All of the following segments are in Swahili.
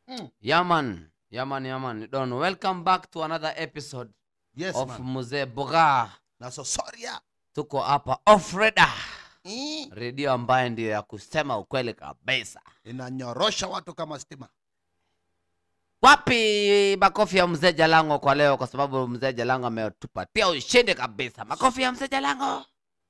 Mm. Yaman, yaman, yaman. Don, welcome back to another episode Yes, of man. Mzee Boga. Na Sosoria. Tuko hapa off radar, Mm. redio ambayo ndio ya kusema ukweli kabisa. Inanyorosha watu kama stima. Wapi makofi ya mzee Jalango kwa leo, kwa sababu mzee Jalango ametupatia ushindi kabisa. Makofi ya mzee Jalango.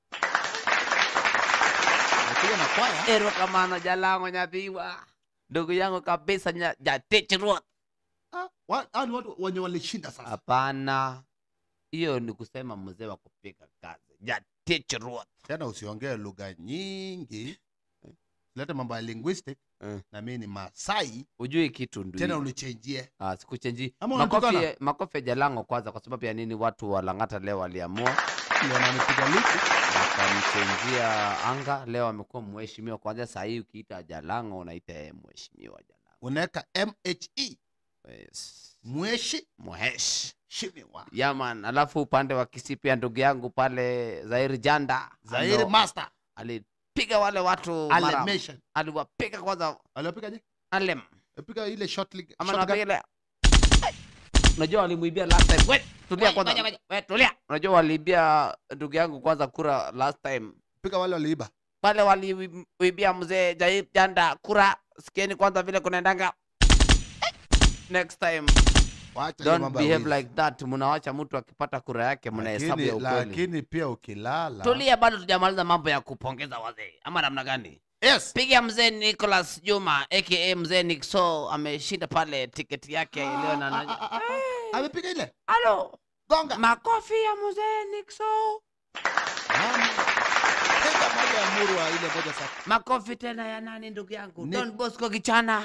Napiga na kwaya. Ero kamano Jalango nyadhiwa, ndugu yangu kabisa, nya- jatichirua. Ah, wa- hao ni watu wenye walishinda sasa. Hapana, hiyo ni kusema mzee wa kupiga kazi, jatichirua. Tena usiongee lugha nyingi. Leta mambo ya linguistic. Mm. Na mimi ni Masai. Ujui kitu ndio. Tena unichenjie. Ah, sikuchenji. Ama Makofi, unatukana? makofi ya Jalango kwanza, kwa sababu ya nini? Watu wa Lang'ata leo waliamua Ndio ananipiga lipi. wakamchenjia anga. Leo amekuwa mheshimiwa. Kwanza saa hii ukiita Jalango unaita yeye mheshimiwa Jalango. Unaweka MHE. Yes. Mweshi Mhesh. shimiwa. Yaman, alafu upande wa Kisii pia ndugu yangu pale Zairi Janda Zairi ano- Master. alipiga wale watu mara- Alemation. aliwapiga kwanza Alipigaje? Alem Alipiga ile short league. ama shotgun. napiga ile unajua walimuibia last time. Wait, tulia Wait, kwanza. ngoja, ngoja. Wait, tulia. Unajua waliibia ndugu yangu kwanza kura last time. Piga wale waliiba. Wale waliibia mzee Jair Janda kura. Sikieni kwanza vile kunaendanga. Next time Wacha hiyo don't mambo ya behave wizi. like that. Mnawacha mtu akipata kura yake mnahesabu ya Lakini- ukweli. lakini pia ukilala Tulia, bado tujamaliza mambo ya kupongeza wazee ama namna gani? yes Piga mzee Nicholas Juma aka mzee Nixo ameshinda pale tiketi yake leo na Ah, ah, ah, ah, ah. amepiga ile Halo, gonga makofi ya mzee Nixo. Mama. piga moja ya murwa ile moja safi Makofi tena ya nani ndugu yangu? Ni- Don Bosco Kichana.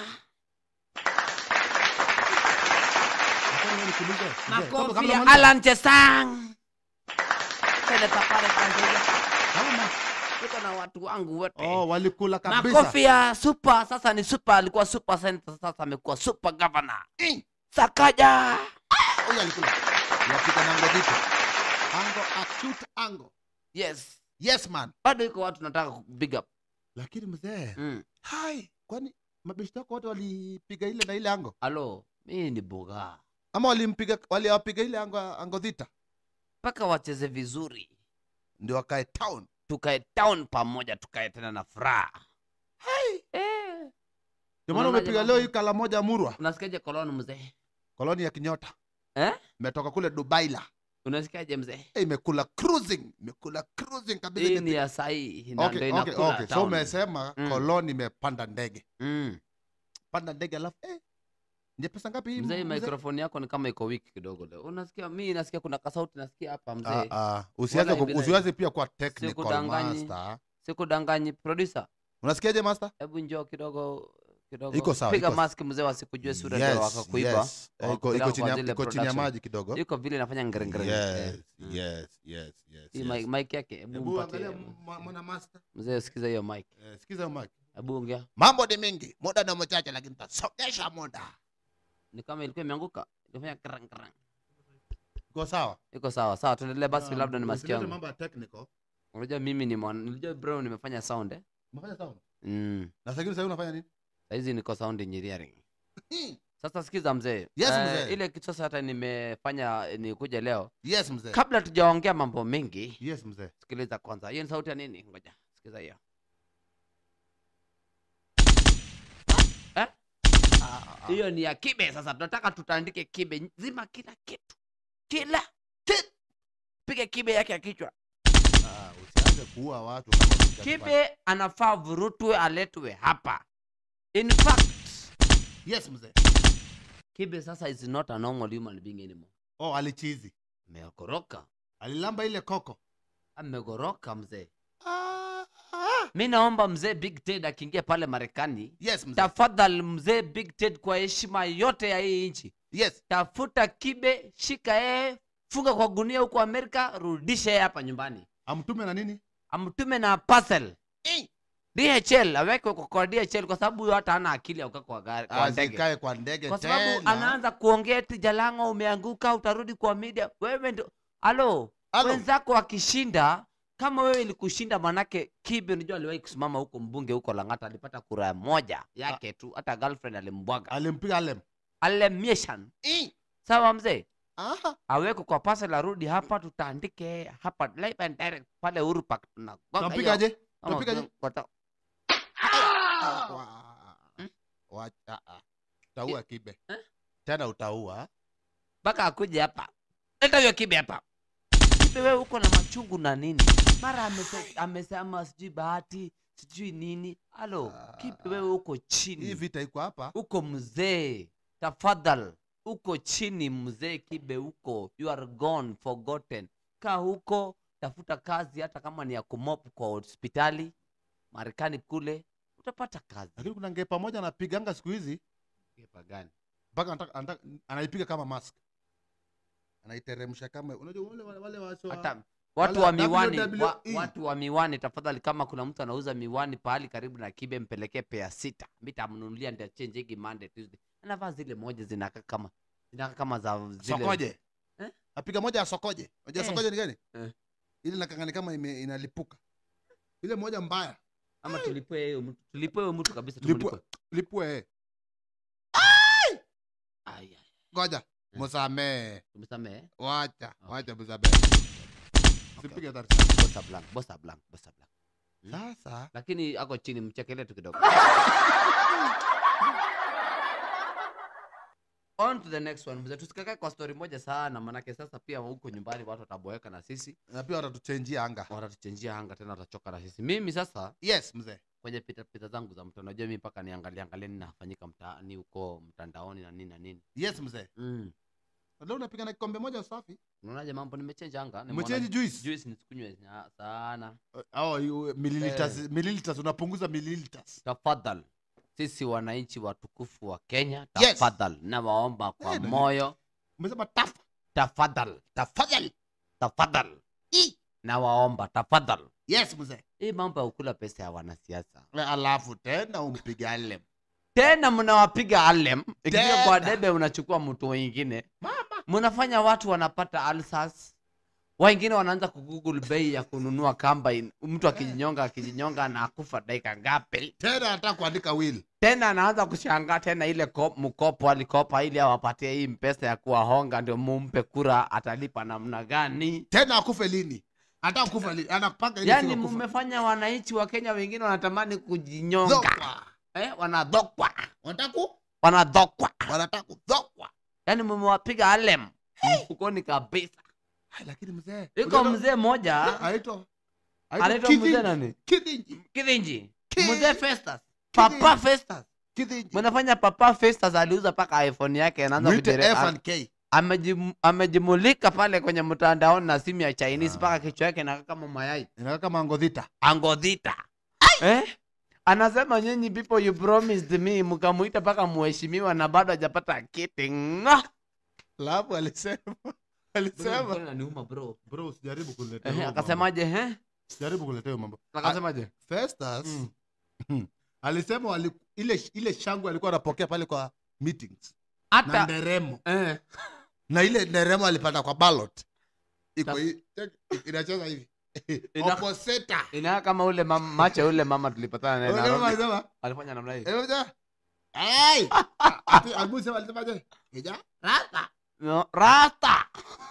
Nataka nione kuuliza. Mzee, kabla- Makofi kabla ya maliza. Alan Chesang. Seneta pale Tanzania. Mama. Tuko na watu wangu wote. oh walikula kabisa Makofi ya super, sasa ni super, alikuwa super senator, sasa amekuwa super governor. Eh, Sakaja. huyu alikula yapiga nango vipi ango acute ango Yes. yes man Bado iko watu nataka ku- big up. lakini mzee Mm. hai kwani mabeshte wako wote walipiga ile na ile ango Alo, mimi ni boga. ama walimpiga waliwapiga ile ango ango dhita Mpaka wacheze vizuri. ndio wakae town Tukae town pamoja, tukae tena na furaha. Eh. ndio maana Unaonaje umepiga mambo? leo hii kala moja murwa Unasikiaje koloni mzee? koloni ya kinyota Eh? imetoka kule dubai la Unasikiaje mzee? Eh, imekula cruising imekula cruising kabisa Hii imeti- ni ya sahi na okay, ndio okay, inakula okay. so town. umesema Mm. koloni imepanda ndege Mm. panda ndege alafu eh, nje pesa ngapi hii Mzee, mzee? microphone yako ni kama iko weak kidogo leo. Unasikia mimi nasikia kuna kasauti nasikia hapa Ah, mzee. ah, usianze Wala ku- bila- usianze pia kuwa technical Sikudanganyi. master Sikudanganyi producer. unasikiaje master Hebu njoo kidogo kidogo. Iko sawa, Piga iko- mask mzee wasikujue sura ndio wakakuiba. yes. Eh, iko- Wakakupeleka iko chini kwa ya- zile iko chini ya production. maji kidogo Iko vile inafanya ngere yes, yes, yes, yes, Hii yes. mic, mic yake hebu Hebu mpatie. angalia mwa- mwana master Mzee sikiza hiyo mic. Eh, sikiza hiyo mic Hebu ongea. mambo ni mingi muda ni mchache lakini tasongesha muda Ni kama ilikuwa imeanguka. Ilifanya krang krang. iko sawa Iko sawa. Sawa, tuendelee basi Ah, labda ni usilete masikio yangu. mambo ya technical Unajua mimi ni mwana, unajua bro nimefanya sound eh? umefanya sound Mm. na sasa sasa unafanya nini Saizi niko sound engineering. Hmm, Sasa sikiza mzee. Yes, Eh, mzee. ile kitu sasa hata nimefanya eh, nikuja leo. yes mzee Kabla tujaongea mambo mengi, yes mzee sikiliza kwanza. Hiyo ni sauti ya nini? Ngoja. Sikiza hiyo. Eh? Ah, ah, ah. Hiyo ni ya kibe sasa. Tunataka tutandike kibe nzima kila kitu. Kila Kitu. piga kibe yake ya kichwa. Ah, usianze kuua watu kama hujafanya. Kibe anafaa vurutwe aletwe hapa. In fact, yes mzee kibe sasa is not a normal human being anymore. oh alichizi Amegoroka. alilamba ile koko Amegoroka mzee. ah, ah. Mi naomba mzee Big Ted akiingia pale Marekani, yes mzee tafadhali mzee Big Ted, kwa heshima yote ya hii nchi, yes tafuta kibe, shika yeye, funga kwa gunia huko Amerika, rudisha yeye hapa nyumbani, amtume na nini amtume na parcel Eh, DHL, awekwe kwa- kwa DHL kwa sababu huyo hata hana akili ya kukaa kwa gari kwa ndege, azikae kwa ndege kwa sababu tena. anaanza kuongea eti Jalango umeanguka, utarudi kwa media. Wewe ndio halo, Halo. wenzako wakishinda kama wewe ilikushinda manake kibe unajua aliwahi kusimama huko mbunge huko langata alipata kura moja yake tu hata girlfriend alimbwaga alimpiga alem alemieshan Eh, sawa mzee aha. aweko kwa pasa la rudi hapa tutaandike hapa live and direct pale Uhuru Park tunagonga hiyo. Tunapigaje? Ama tunapigaje? tuna- kwata- Ah, wa- Hmm? Wacha, ah. utaua kibe Eh? tena utaua mpaka akuje hapa leta hiyo kibe hapa kibe wewe uko na machungu na nini mara amese- amesema sijui bahati sijui nini halo kibe wewe uko hii chini vita iko hapa uko mzee tafadhal uko chini mzee kibe uko you are gone forgotten kaa huko tafuta kazi hata kama ni ya kumop kwa hospitali marekani kule utapata kazi lakini kuna ngee pamoja anapiganga siku hizi Kipa gani? mpaka anataka- anataka- anaipiga kama mask anaiteremsha kama unajua wale wale, wale waso hata watu wale wa miwani wa, WWE. watu wa miwani tafadhali kama kuna mtu anauza miwani pahali karibu na kibe mpelekee pea sita mitamnunulia ndio change hiki Monday Tuesday anavaa zile moja zinakaa kama zinakaa kama za zile sokoje Eh? apiga moja ya sokoje unajua Eh. sokoje ni gani Eh. ile nakangani kama ime, inalipuka ile moja mbaya ama tulipwe hiyo mtu tulipwe huyo mtu kabisa Lipwe. tumlipwe lipue eh. Ai, ai, ngoja musamee tumesamehe wacha Okay. wacha musamee sipige dhati bosa blank bosa blank bosa blank sasa lakini ako chini mchekelee tu kidogo on to the next one mzee tusikakae kwa story moja sana manake sasa pia huko nyumbani watu wataboeka na sisi na pia watatuchenjia anga watatuchenjia anga tena watachoka na sisi mimi sasa yes mzee kwenye pita pita zangu za mtandao najua mimi mpaka niangalie angalie nini nafanyika mtaani huko mtandaoni na nini na nini yes mzee mm. leo unapiga na kikombe moja safi unaonaje mambo nimechenja anga Nimeona umechange juice juice nisikunywe sa- sana oh, you- milliliters milliliters unapunguza milliliters tafadhal sisi wananchi watukufu wa kenya Yes. tafadhal nawaomba kwa Eh, na- moyo umesema tafa tafadhal tafadhal tafadhal nawaomba tafadhal yes mzee hii mambo ya kukula pesa ya wanasiasa alafu tena umpige alem tena mnawapiga alem ikifika kwa Tena. debe unachukua mtu wengine mnafanya watu wanapata alsas wengine wanaanza kugoogle bei ya kununua kamba in- mtu akijinyonga akijinyonga na akufa dakika ngapi tena anataka kuandika will tena anaanza kushangaa tena ile ko- mkopo alikopa ili awapatie hii mpesa ya kuwahonga ndio mumpe kura atalipa namna gani tena akufe lini anataka kufa lini anapanga ile yaani siku ya kufa. mmefanya wananchi wa kenya wengine wanatamani kujinyonga Dhokwa. eh, wanadhokwa wanataka ku- wanadhokwa wanataka kudhokwa yaani mmewapiga alem mfukoni kabisa Ai, lakini mzee iko unajua- mzee mmoja anaitwa anaitwa mzee Kidinji. nani Kidinji. kidhinji Ki- mzee festus Kidhinji. papa festus Kidinji. mnafanya papa festus aliuza mpaka iphone yake anaanza Mwite kujere- F a- and K. amejim- amejimulika pale kwenye mtandaoni na simu ya chinese Ah. mpaka kichwa yake nakaa kama mayai Inakaa kama ngodhita angodhita eh? anasema nyinyi people you promised me mkamuita mpaka mheshimiwa na bado hajapata kiti Nga! alafu alisema alisema Bro, inaniuma, bro. bro usijaribu kuniletea Ehe, hiyo mambo. akasemaje eh? usijaribu kuniletea hiyo mambo akasemaje Festus Mm. alisema wali, ile ile shangwe alikuwa anapokea pale kwa meetings na hata nderemo eh, na ile nderemo alipata kwa ballot iko Tas- hii check, inacheza hivi Ina- opposita inakaa kama ule mama, macho ule mama tulipatana naye Unajua Nairobi. alisema alifanya namna hii eh, unajua? Ai! Ati Abu sema alisemaje? Kija? Rasta. no, rasta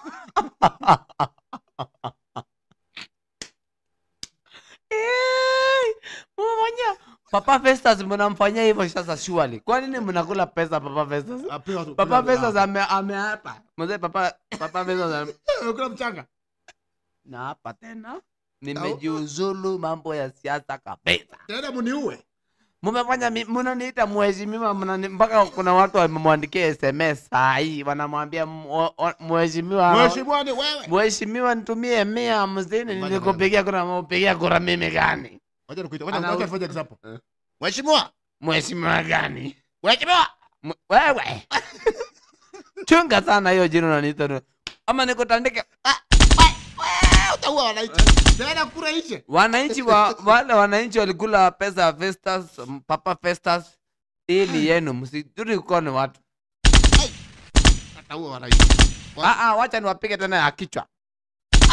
Eh, mnafanya papa festus mnamfanyia hivyo sasa shuali kwa nini mnakula pesa papa festus Apewa tu- papa kuna- festus ame- ameapa mzee papa papa festus ame- Amekula mchanga. na hapa tena nimejiuzulu mambo ya siasa kabisa Tena muniue. mumefanya mi- mnaniita mheshimiwa mnani- mpaka kuna watu wamemwandikia sms saa hii wanamwambia "M- o- o- mheshimiwa Mheshimiwa ni wewe. mheshimiwa nitumie mia hamsini Ngoja nilikupigia kura maupigia kura mimi gani Wacha nikuite. Wacha Ana- wacha tufanye example. Eh. Mheshimiwa. mheshimiwa gani mheshimiwa M- wewe chunga sana hiyo jina unaniita nu- ama nikutandike Ah, Ah, Utaua wananchi. Tena kura ishe. wananchi wa, wale wananchi walikula pesa ya Festus, m- papa Festus. Hii ni yenu, msijuri kukoni watu. Ataua wananchi. Wa- Ah, ah, wacha niwapige tena ya kichwa.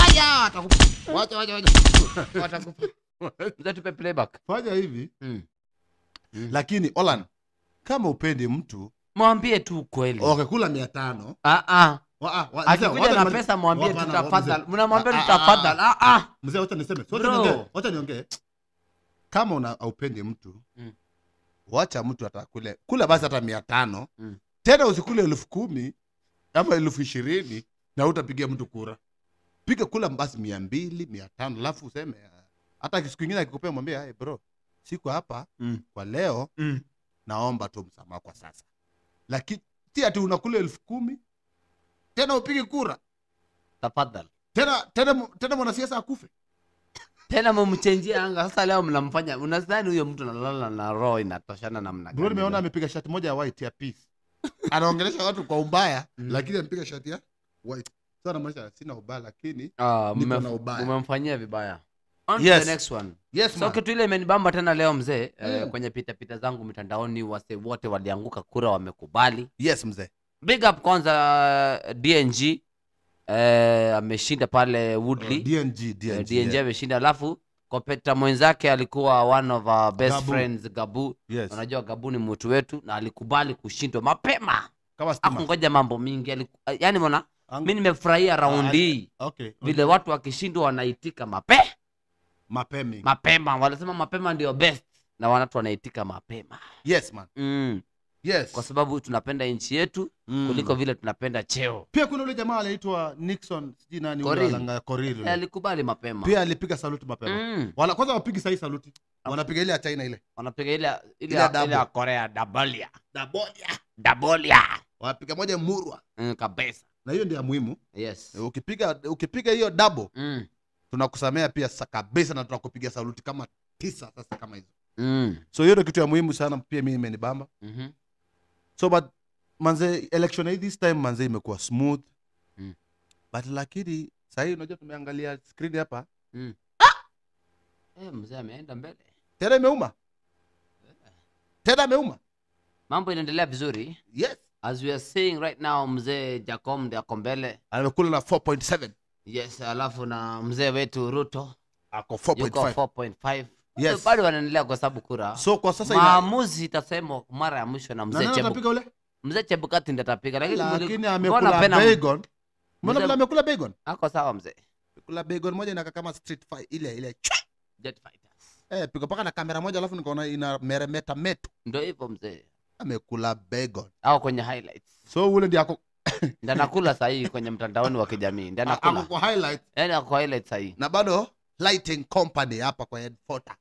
aya atakufa wacha wacha wacha Watakufa. Mzee tupe playback. fanya hivi Mm. Mm. lakini Olan kama upendi mtu Mwambie tu ukweli. okay kula mia tano Ah ah. Wa- ah, wa- mzee, Akikuja wacha na nimalize- pesa mwambie tu Hapana, tafadhali. mzee. Mnamwambia Ah, tu ah, tafadhali. Ah ah. mzee wacha niseme wacha Bro. niongee wacha niongee kama una aupendi mtu Mm. wacha mtu atakule kula basi hata mia tano Mm. tena usikule elfu kumi ama elfu ishirini na utapigia mtu kura piga kula basi mia mbili mia tano alafu useme ah, hata siku ingine akikupea mwambie hey, bro siku hapa Mm. kwa leo Mm. naomba tu msamaha kwa sasa lakini si ati unakula elfu kumi tena upige kura Tafadhali. tena tena mu- tena mwanasiasa akufe Tena mumchenjie anga. Sasa leo mnamfanya unadhani huyo mtu analala na roho inatoshana namna bro gani? nimeona amepiga shati moja ya white ya peace anaongelesha watu kwa ubaya Mm. lakini amepiga shati ya white sasa namaanisha sina ubaya lakini Ah, Niko mmef- na ubaya. umemfanyia vibaya. On to Yes. the next one. yes so man. kitu ile imenibamba tena leo mzee eh, Mm. kwenye pitapita zangu mitandaoni wase wote walianguka kura wamekubali yes mzee big up kwanza uh, dng eh, ameshinda pale woodley dng Eh, dng, dng yeah. ameshinda alafu kompeta mwenzake alikuwa one of our best Gabu. friends gabu yes unajua gabu ni mtu wetu na alikubali kushindwa mapema kama stima akungoja mambo mingi aliku, yani mona Ang- mi nimefurahia raundi hii okay vile watu wakishindwa wanaitika mape mapemi mapema wanasema mapema ndio best na wanatu wanaitika mapema yes man mm. yes kwa sababu tunapenda nchi yetu Mm. kuliko vile tunapenda cheo pia kuna ule jamaa anaitwa nixon sijui nani ule Korir. alanga Korir ule. alikubali mapema pia alipiga saluti mapema mm. Wala, kwanza wapigi sahii saluti wanapiga ile ya china ile wanapiga ile ile Ile ya double. ile ya korea dabolia dabolia dabolia wanapiga moja murwa mm, kabisa na hiyo ndio ya muhimu yes ukipiga ukipiga hiyo double mm. tunakusamea pia sa kabisa na tunakupiga saluti kama tisa sasa kama hizo Mm. so hiyo ndio kitu ya muhimu sana pia mimi imenibamba mhm. so but manze election hii this time manze imekuwa smooth Mm. but lakini sahii unajua tumeangalia screen hapa Eh, mzee ameenda mbele tena imeuma tena ameuma mambo inaendelea vizuri yes as we are saying right now mzee jacom ndi ako mbele amekula na 4.7 yes alafu na mzee wetu ruto ako yuko 4.5 4.5 Yes. bado wanaendelea kwa sababu kura so kwa sasa ina maamuzi itasemwa mara ya mwisho na na mzee nani Chebu- atapiga ule mzee chebukati ndi atapiga lakini lakini mbona amekula pena- bacon mbona Mzee- vile amekula bacon ako sawa mzee kula bacon moja inakaa kama street fight ile ile Jet fighters eh piga paka na kamera moja alafu nikaona ina meremeta metu ndio hivyo mzee amekula bacon au kwenye highlights so ule ndiye ako ndio anakula sahii kwenye mtandaoni wa kijamii ndio ako anakula kwa highlight yani ako highlights sahii na bado lighting company hapa kwa headfota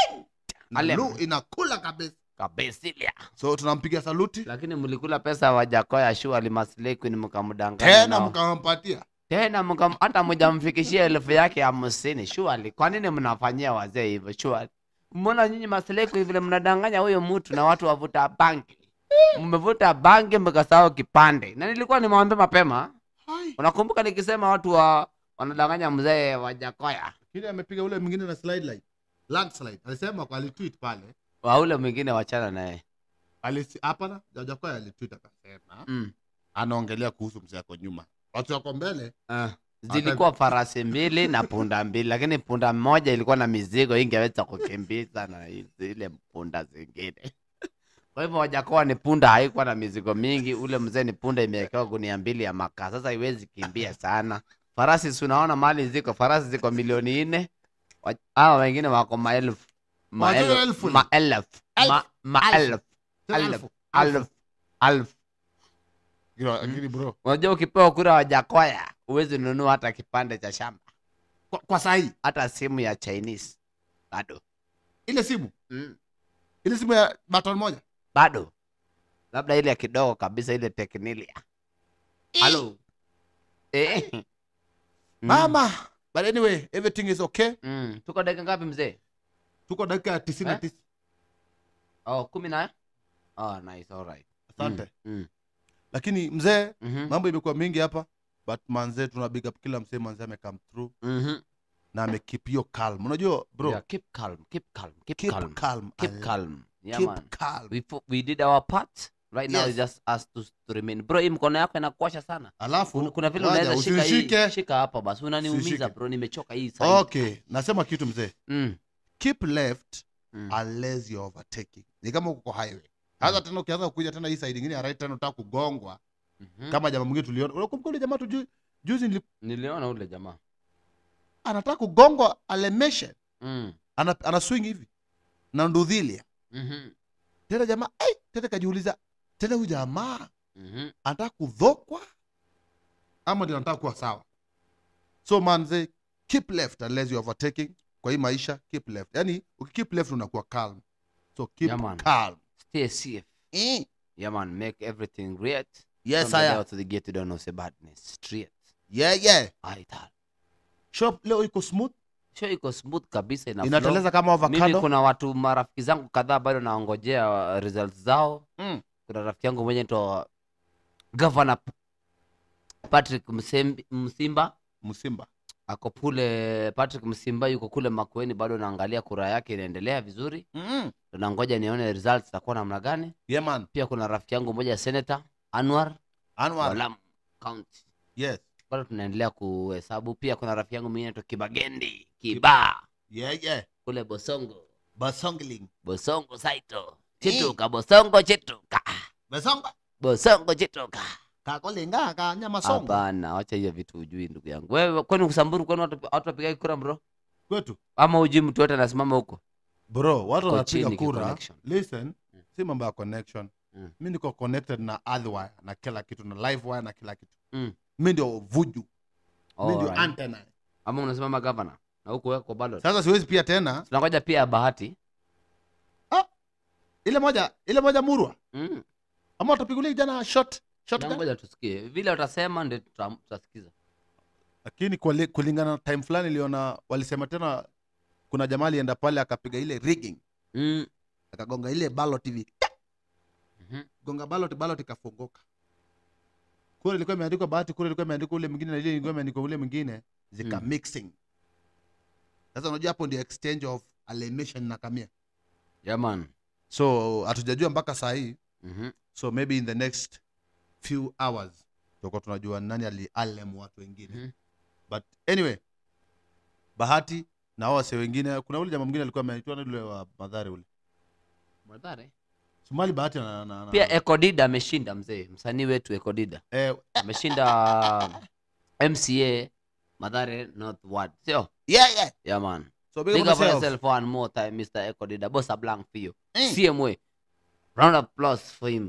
na Ale- lu inakula kabisa kabisilia so tunampiga saluti lakini mlikula pesa wajakoya shu alimaslekini mkamdanganya tena nao. mkampatia tena mkam- hata mjamfikishia elfu yake hamsini shuali kwa nini mnafanyia wazee hivyo shuali mbona nyinyi maseleko vile mnadanganya huyo mtu na watu wavuta bangi mmevuta bangi mkasahau kipande na nilikuwa nimewambia mapema Hai. unakumbuka nikisema watu wa wanadanganya mzee wajakoya kile amepiga ule mwingine na slide light landslide alisema kwa alitweet pale waule mwingine wachana naye alisi hapana jajakoya alitweet akasema mm. anaongelea kuhusu mzee ako nyuma watu wako mbele uh. zilikuwa farasi mbili na punda mbili lakini punda mmoja ilikuwa na mizigo ingeweza kukimbiza na zile punda zingine kwa hivyo wajakoa ni punda haikuwa na mizigo mingi ule mzee ni punda imewekewa gunia mbili ya makaa sasa iwezi kimbia sana farasi si unaona mali ziko farasi ziko milioni nne Wa- hawa wengine wako maelfu Wajua maelfu elfu ni- maelfu ma- Elfu. maelfu Tena alfu elfu. alfu alfu Kilo- lakini bro unajua ukipewa kura wajakoya huwezi nunua hata kipande cha shamba kwa, kwa sahii hata simu ya chinese bado ile simu mm. ile simu ya baton moja bado labda ile ya kidogo kabisa ile teknilia halo eh. mm. mama but anyway everything is okay mm. tuko dakika ngapi mzee tuko dakika ya tisini na Eh? tisa oh, kumi na oh, nice, alright. asante mm. Mm. lakini mzee Mhm. mambo imekuwa mingi hapa but manzee tuna big up kila msee manzee amecome through Mhm. na amekeep hiyo calm unajua bro Yeah, keep calm, keep calm, keep keep calm, calm keep I- calm. Yeah, keep man. calm We, fo- we did our part right now Yes. is just us to, to remain bro hii mkono yako inakuasha sana alafu kuna, kuna vile ngoja, unaweza shika hii usinishike. shika hapa basi unaniumiza Usishike. bro nimechoka hii side. okay nasema kitu mzee mm. keep left Mm. unless you're overtaking ni kama uko kwa highway hata tena ukianza kuja tena hii side ingine ya right tena utaka kugongwa Mhm. kama jamaa mwingine tuliona unakumbuka yule jamaa tu ju- juzi nili- niliona ule jamaa anataka kugongwa alemeshe mm. ana, ana swing hivi na ndudhilia Mhm. tena jamaa ai tena kajiuliza tena huyu jamaa Mhm. anataka kudhokwa ama ndio anataka kuwa sawa so manze keep left unless you overtaking kwa hii maisha keep left yani ukikeep left unakuwa calm so keep Yeah, man. calm stay safe eh. yeah man make everything great yes From the haya door to the gate you don't know say badness straight yeah yeah aital shop leo iko smooth show iko smooth kabisa ina flow. inateleza kama mimi avocado kuna watu marafiki zangu kadhaa bado naongojea uh, results zao mm. kuna rafiki yangu mwenye to governor patrick Msembi- msimba msimba ako kule patrick msimba yuko kule makueni bado naangalia kura yake inaendelea vizuri mm. nangoja nione results zitakuwa namna gani yeah man pia kuna rafiki yangu mmoja senator anwar Anwar walam county yes bado tunaendelea kuhesabu pia kuna rafiki yangu mwingine to kibagendi kiba yeah yeah kule bosongo basongling bosongo saito chituka bosongo chituka basonga bosongo chituka kakolenga ka nyama songo hapana wacha hiyo vitu ujui ndugu yangu wewe kwani kusamburu kwani watu watu wapigai kura bro kwetu ama ujui mtu yote anasimama huko bro watu Uko wanapiga chini kura kiconnection. listen Mm. si mambo ya connection Mm. mi niko connected na earthwire na kila kitu na live wire na kila kitu Mm. mi ndio vuju mi ndio Alright. antenna ama unasimama gavana na huko weko bado sasa siwezi pia tena tunangoja pia ya bahati ile moja ile moja murwa mm. ama utapigulia jana shot shot gun? tunangoja tusikie vile utasema ndio tuta- tutasikiza lakini kwali- kulingana na time fulani iliona walisema tena kuna jamaa alienda pale akapiga ile rigging mm. akagonga ile ballot hivi Mhm. gonga ballot ballot ikafunguka kura ilikuwa imeandikwa bahati kura ilikuwa imeandikwa ule mwingine na ile ilikuwa imeandikwa ule mwingine zika Mm. mixing sasa unajua hapo ndio exchange of alienation na kamia yeah man so hatujajua mpaka saa hii Mhm. so maybe in the next few hours tutakuwa tunajua nani alialem watu wengine Mhm. but anyway bahati na hao wase wengine kuna ule jamaa mwingine alikuwa ameitwa nani ule wa madhare ule Madhare. sumali bahati na, na, na, pia ekodida ameshinda mzee msanii wetu ekodida eh, ameshinda mca madhare north ward sio yeah, yeah. yeah man so big big up up yourself. yourself one more time mr ekodida bossa blank for you Eh. cma round of applause for him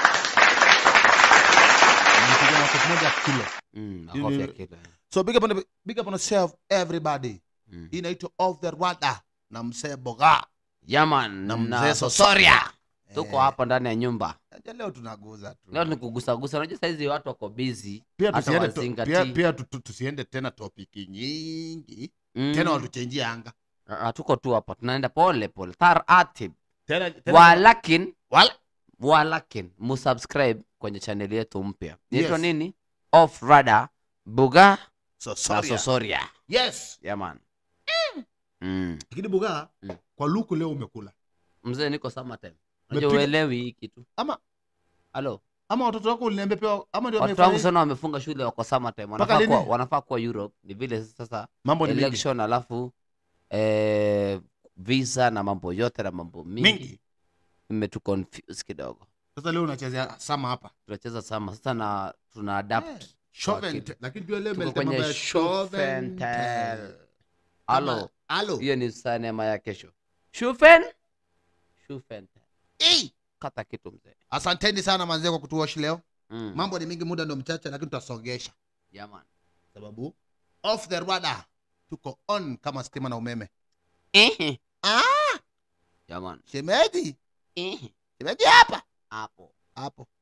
Nimepiga makofi moja kilo mm, Ili- makofi ya kila. so big up on, big up on yourself everybody Mm. hii inaitwa off the rwanda na msee boga yeah man na na mzee sosoria tuko Eh, hapa ndani ya nyumba acha leo tunaguza tu leo ni kugusagusa unajua saizi watu wako busy pia hata tusiende, to, wazingatii. pia, pia tu, tu, tusiende tena topiki nyingi Mm. tena watuchenjie anga Ah, tuko tu hapa tunaenda pole pole taratib tena, tena walakin wala walakin musubscribe kwenye chaneli yetu mpya inaitwa Yes. nini off rada buga so na sorry sosoria yes yeah, man mm. lakini buga Mm. kwa luku leo umekula mzee niko summertime unajua Umepiga- uelewi hii kitu ama halo ama watoto wako uliniambia pia ama ndio watoto wamefanya- wangu sana wamefunga shule wako summertime Mpaka wanafaa kuwa, lini? wanafaa kuwa europe ni vile sasa mambo ni mingi election alafu eh, visa na mambo yote na mambo mingi, mingi imetu confuse kidogo sasa leo unachezea sama hapa tunacheza sama sasa na tuna adapt Eh, Shoven Wakili. te- lakini pia leo Tuko imeleta mambo kwenye ya Shoven Shoventel. tel. halo Kama- halo hiyo ni sinema ya kesho shufen shufen Eh, kata kitu mzee asanteni sana manzee kwa kutuwashi leo mm. mambo ni mingi muda ndo mchache lakini tutasongesha Yaman. sababu off the rada tuko on kama stima na umeme Ehe. ah, Yaman. shemeji Ehe. shemeji hapa hapo hapo